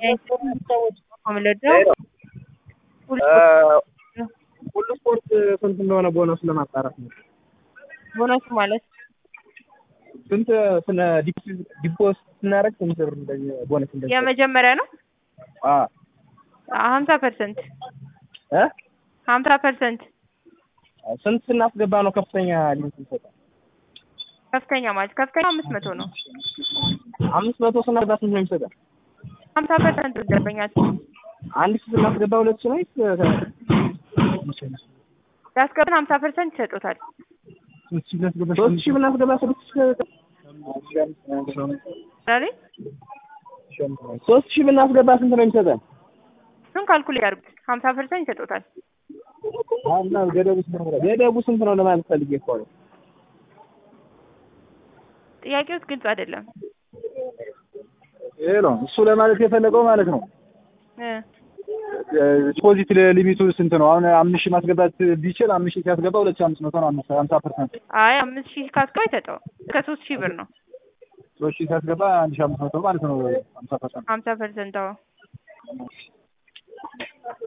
ሁሉ ስፖርት ስንት እንደሆነ ቦነሱ ለማጣራት ነው። ቦነሱ ማለት ስንት ስለ ዲፖስ ስናደርግ ስንት ብር እንደዚህ ቦነስ እንደዚህ የመጀመሪያ ነው አ ሀምሳ ፐርሰንት እ ሀምሳ ፐርሰንት ስንት ስናስገባ ነው ከፍተኛ ሊሚት ይሰጣል? ከፍተኛ ማለት ከፍተኛ አምስት መቶ ነው። አምስት መቶ ስናስገባ ስንት ነው የሚሰጠን? ሀምሳ ፐርሰንት ደንበኛል አንድ ሺህ ስናስገባ ሁለት ሺህ ነው ወይስ ያስገባን ሀምሳ ፐርሰንት ይሰጡታል። ሶስት ሺህ ብናስገባ ስድስት ሺህ ዛሬ ሶስት ሺህ ብናስገባ ስንት ነው የሚሰጠን? እሱን ካልኩሌት ያድርጉት ሀምሳ ፐርሰንት ይሰጡታል። እና ገደቡ ስንት ነው? ገደቡ ስንት ነው ለማለት ፈልጌ እኮ ነው። ጥያቄው ግልጽ አይደለም። ይሄ ነው እሱ ለማለት የፈለገው ማለት ነው። እ ዲፖዚት ሊሚቱ ስንት ነው? አሁን አምስት ሺህ ማስገባት ቢችል አምስት ሺህ ሲያስገባ ሁለት ሺህ አምስት መቶ ነው። አምስት ሀምሳ ፐርሰንት አይ አምስት ሺህ ካስገባ አይሰጠውም። እስከ ሶስት ሺህ ብር ነው ሶስት ሺህ ሲያስገባ አንድ ሺህ አምስት መቶ ማለት ነው። ሀምሳ ፐርሰንት ሀምሳ ፐርሰንት አዎ